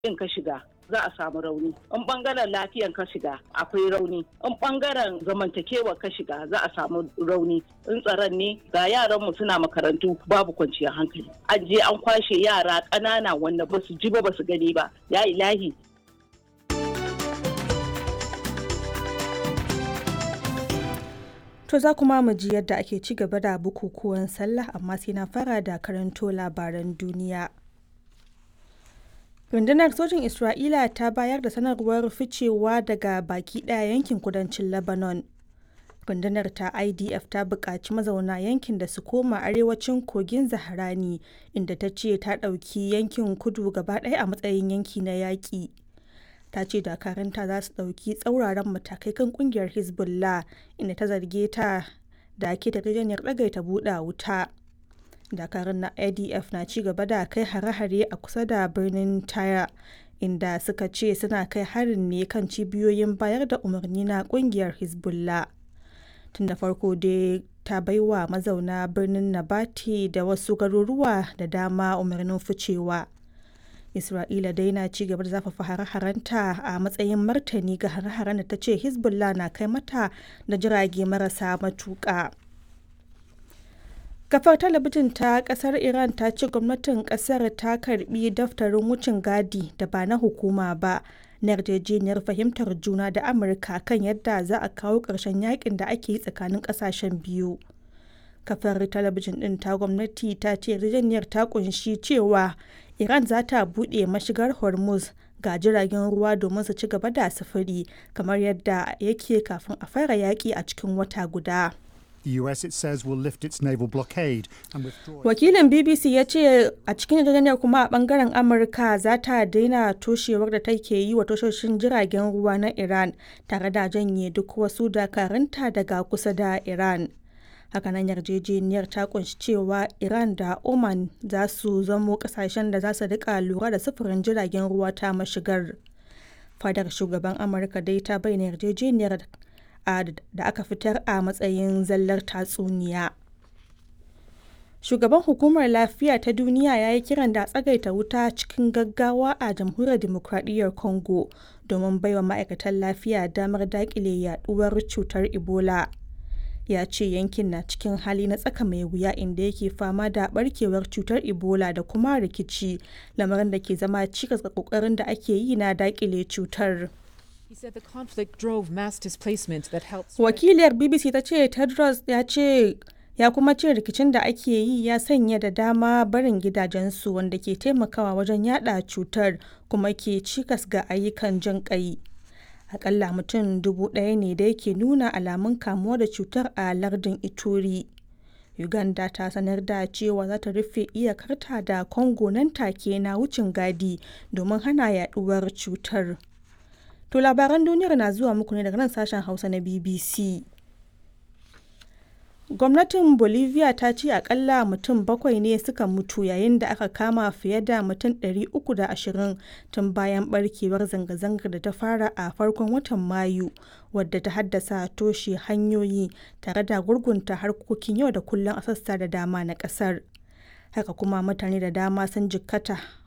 in ka shiga za a samu rauni in bangaren lafiyan ka shiga akwai rauni in bangaren zamantakewa ka shiga za a samu rauni in tsaron ne ga yaran mu suna makarantu babu kwanciyar hankali an je an kwashe yara ƙanana wanda ba su ji ba ba su gani ba ya ilahi To za kuma mu ji yadda ake ci gaba da bukukuwan sallah amma sai na fara da karanto labaran duniya. Rundunar sojin Isra'ila ta bayar da sanarwar ficewa daga baki ɗaya yankin kudancin Lebanon. Rundunar ta IDF ta buƙaci mazauna yankin da su koma arewacin kogin Zaharani inda ta ce ta ɗauki yankin kudu gaba ɗaya a matsayin yanki na yaƙi. ta ce dakaranta za su ɗauki tsauraran matakai kan kungiyar hezbollah inda ta zarge ta da ke yarjejeniyar ɗagaita buɗe wuta dakarun na adf na ci gaba da kai hare-hare a kusa da birnin taya inda suka ce suna kai harin ne kan cibiyoyin bayar da umarni na kungiyar hezbollah tun da farko dai ta baiwa mazauna birnin nabati da wasu garuruwa da dama umarnin ficewa Isra'ila dai na ci gaba da zafafa hare-harenta a matsayin martani ga hare-haren da ta ce Hezbollah na kai mata da jirage marasa matuƙa. Kafar talabijin ta ƙasar Iran ta ce gwamnatin ƙasar ta karbi daftarin wucin gadi da ba na hukuma ba na yarjejeniyar fahimtar juna da Amurka kan yadda za a kawo ƙarshen yakin da ake yi tsakanin ƙasashen biyu. kafar talabijin ɗin ta gwamnati ta ce yarjejeniyar ta kunshi cewa iran za ta buɗe mashigar hormuz ga jiragen ruwa domin su ci gaba da sufuri kamar yadda yake kafin a fara yaƙi a cikin wata guda The US, it says, will lift its naval blockade and withdraw. Wakilin BBC ya ce a cikin yarjejeniyar kuma a bangaren Amurka za ta daina toshewar da take yi wa tashoshin jiragen ruwa na Iran tare da janye duk wasu dakarunta daga kusa da Iran. hakanan yarjejeniyar ta kunshi cewa iran da oman za su zamo kasashen da za su rika lura da sufurin jiragen ruwa ta mashigar fadar shugaban amurka dai ta bayyana yarjejeniyar da aka fitar a matsayin zallar tatsuniya shugaban hukumar lafiya ta duniya ya yi kiran da tsagaita wuta cikin gaggawa a jamhuriyar demokradiyyar congo domin baiwa ma'aikatan lafiya damar dakile yaduwar cutar ebola ya ce yankin na cikin hali na tsaka mai wuya inda yake fama da barkewar cutar ebola da kuma rikici lamarin da ke zama cikas ga kokarin da ake yi na dakile cutar wakiliyar bbc ta ce tedros ya ce ya kuma ce rikicin da ake yi ya sanya da dama barin gidajensu wanda ke taimakawa wajen yada cutar kuma ke cikas ga ayyukan jin kai akalla mutum dubu ɗaya ne da yake nuna alamun kamuwa da cutar a lardin ituri uganda ta sanar da cewa za ta rufe iyakarta da congo nan take na wucin gadi domin hana yaduwar cutar to labaran duniyar na zuwa muku ne daga nan sashen hausa na bbc gwamnatin bolivia ta ce akalla mutum bakwai ne suka mutu yayin da aka kama fiye da mutum 320 tun bayan barkewar zanga-zangar da ta fara a farkon watan mayu wadda ta haddasa toshe hanyoyi tare da gurgunta harkokin yau da kullum a sassa da dama na kasar haka kuma mutane da dama sun jikkata